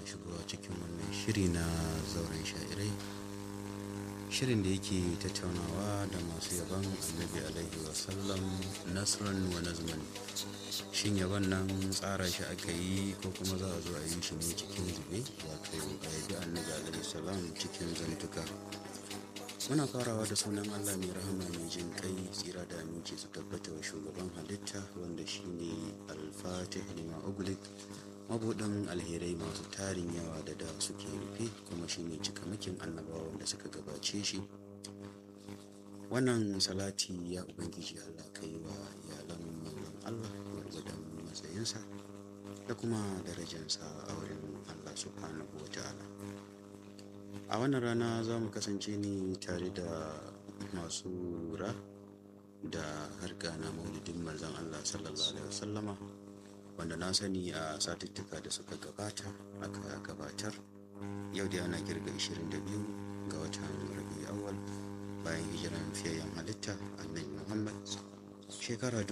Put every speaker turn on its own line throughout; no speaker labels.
shigowa cikin wannan shiri na zauren sha'irai shirin da yake tattaunawa da masu yaban annabi alaihi wasallam nasran wa nazman shin yaban nan tsara shi aka yi ko kuma za a zo a yi shi ne cikin zube wato a yabi annabi alaihi salam cikin zantuka muna farawa da sunan allah mai rahama mai jin kai tsira da aminci su tabbata wa shugaban halitta wanda shine alfatih lima ugulik mabuɗin alherai masu tarin yawa da da suke rufe kuma shine cikamakin annabawa wanda suka gabace shi wannan salati ya ubangiji allah kai wa iyalan manzon allah gwargwadon matsayinsa da kuma darajansa a wurin allah subhanahu wa ta'ala a wannan rana za mu kasance ne tare da masu lura da harka na maulidin manzon allah sallallahu alaihi wasallama wanda na sani a satuttuka da suka gabata aka gabatar yau da yana kirga 22 ga watan rabi awal bayan hijiran fiyayyen halitta annabi muhammad shekara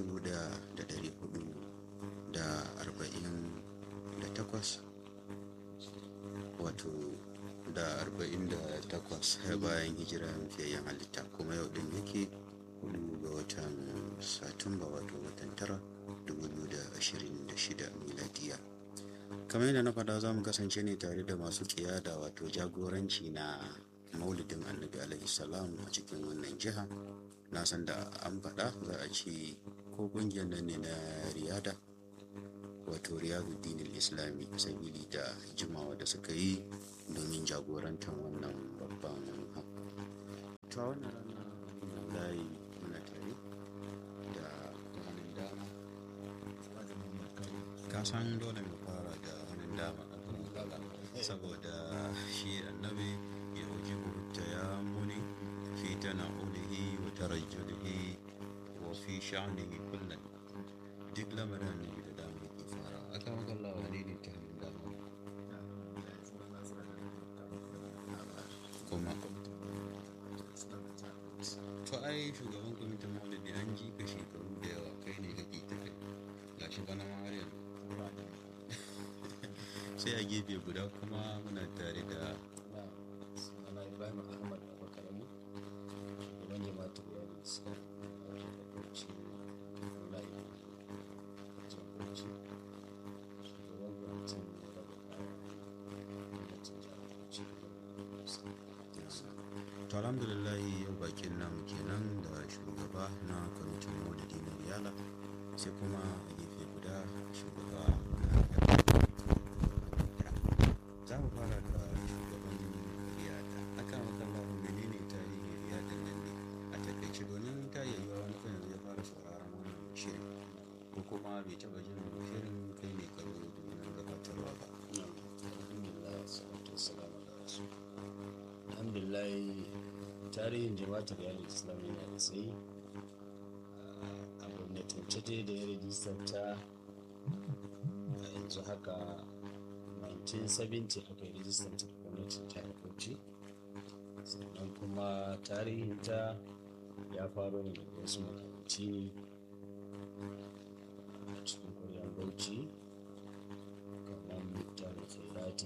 1448 wato da 48 bayan hijiran fiyayyen halitta kuma yau din yake hudu ga watan satumba wato watan tara 2026 miladiya kamar yadda na faɗa za mu kasance ne tare da masu ƙiyada wato jagoranci na maulidin annabi alaihi salam a cikin wannan jiha na san da an faɗa za a ce ko ƙungiyar nan ne na riyada wato riyaduddin islami sabili da jimawa da suka yi domin jagorantar wannan babban ta wannan rana layi muna tare da hannun dama ka san dole mu fara da hannun dama saboda shi annabi ya ujibu ta ya muni fi tana'ulihi wa tarajjulihi wa fi sha'nihi kullum duk lamarin annabi da dama ke fara aka magana wani ne ta hannun dama kuma to ai shugaban kwamitin maulidi an ji ka shekaru da yawa kai ne kake ta kai gashi bana ma har yanzu sai a gefe guda kuma muna tare da
ana ibrahim ahmad abakarami shugaban jama'atar yari islam da bauchi wallahi jagoranci shugaban gwamnatin raba kaya gwamnatin jihar bauchi
to alhamdulillah yau bakin namu kenan da shugaba na kwamitin maulidi na riyala sai kuma a gefe guda shugaba za mu fara da shugaban riyada aka makalla menene tarihin riyadan nan ne a takaice domin ta yi yiwuwa wani kan yanzu ya fara sauraron wannan shirin ko kuma bai taba jin shirin kai ne karo domin gabatarwa ba
alhamdulillah salatu wassalamu ala rasul alhamdulillah tarihin jama'atar yari islam yana da tsayi a gwamnatance dai da ya rajistar ta a yanzu haka 1970 aka yi rajistar ta da gwamnatin jihar bauchi sannan kuma tarihin ta ya faro ne daga wasu makaranci ne a cikin ƙwaryar bauchi kamar mutane khairati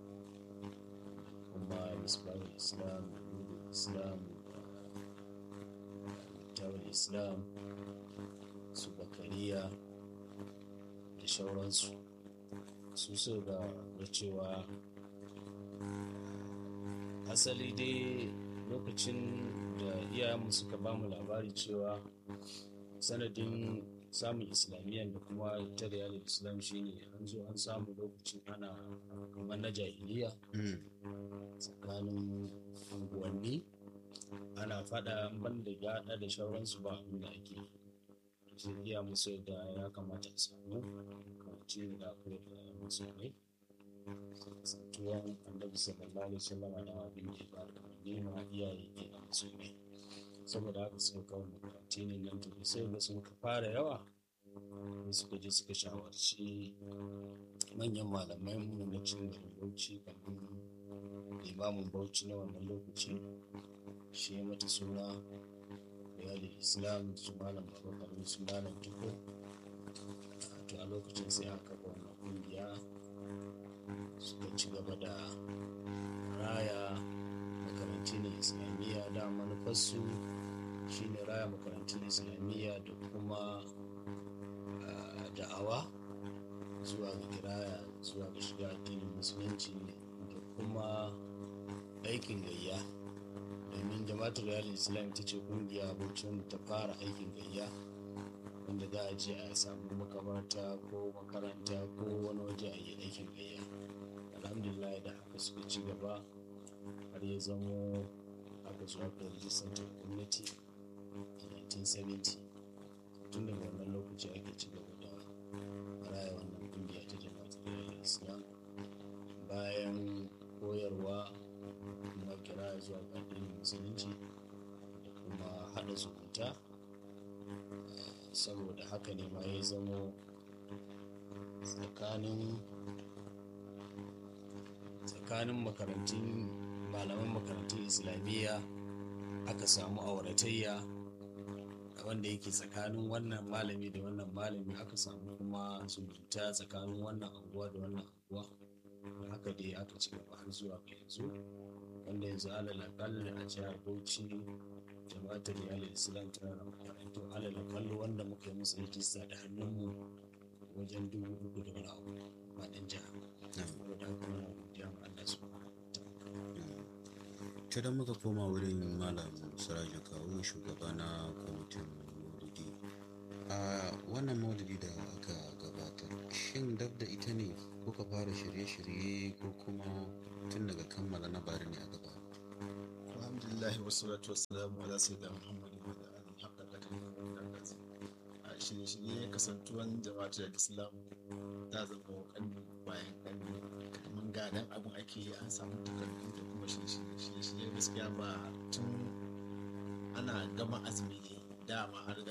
kuma misbahul islam nurul islam mutawar islam su bakariya da shauransu su so da da cewa asali dai lokacin da iyayenmu suka ba mu labari cewa sanadin samun islamiyyar da kuma ta da islam shine an zo an samu lokacin ana kamar na jahiliya tsakanin unguwanni ana fada banda gada da shauransu ba abin da ake sai iya musu da ya kamata a samu kawace da akwai da musulmai kasantuwan annabi sallallahu alaihi wasallam da abin da ya ba da nema iyaye ke da musulmai saboda haka suka kawo makaranti ne nan to sai da sun fara yawa suka je suka shawarci manyan malamai mu na cin garin bauchi kamar limamin bauchi na wannan lokaci shi ya mata suna riyadu islam su malam babakar su malam tuko to a lokacin sai aka kafa wannan kungiya suka ci gaba da raya makarantun islamiyya da manufarsu shine raya makarantun islamiyya da kuma ah, da'awa zuwa ga kiraya zuwa ga shiga addinin musulunci da kuma aikin gayya domin jama'atul riyal islam ita ce kungiya bauchin ta fara aikin gayya wanda za a je a samu makabarta ko makaranta ko wani waje a yi aikin gayya alhamdulillah da haka suka ci gaba har ya zamo aka zo aka rijistar ta gwamnati a 1970 tun daga wannan lokaci ake ci gaba da raya wannan kungiya ta jama'atul riyal islam bayan koyarwa kuma kira zuwa ga addinin musulunci da kuma haɗa zumunta saboda haka ne ma ya zamo tsakanin tsakanin makarantun malaman makarantun islamiyya aka samu auratayya wanda yake tsakanin wannan malami da wannan malami aka samu kuma zumunta tsakanin wannan anguwa da wannan anguwa haka dai aka ci gaba har zuwa ga yanzu wanda yanzu alal akalla a jihar bauchi jama'atar iyalin islam tana da makarantu alal akalla wanda muka yi musu rijista da hannunmu wajen dubu uku da wani abu faɗin jiha saboda haka muna godiya ma Allah su
ta da muka koma wurin malam siraja kawo shugaba na kwamitin maulidi a wannan maulidi da aka gabatar shin dab da ita ne kuka fara shirye-shirye ko kuma tun daga kammala na bari ne a gaba
alhamdulillah wassalatu wassalamu ala sayyidina muhammad wa ala alihi haqqa qadrihi wa miqdarihi a shirye-shirye kasantuwan jama'atul islam ta zama kanni bayan kanni kamar gadan abin ake yi an samu takardu da kuma shirye-shirye gaskiya ba tun ana gama azumi ne dama har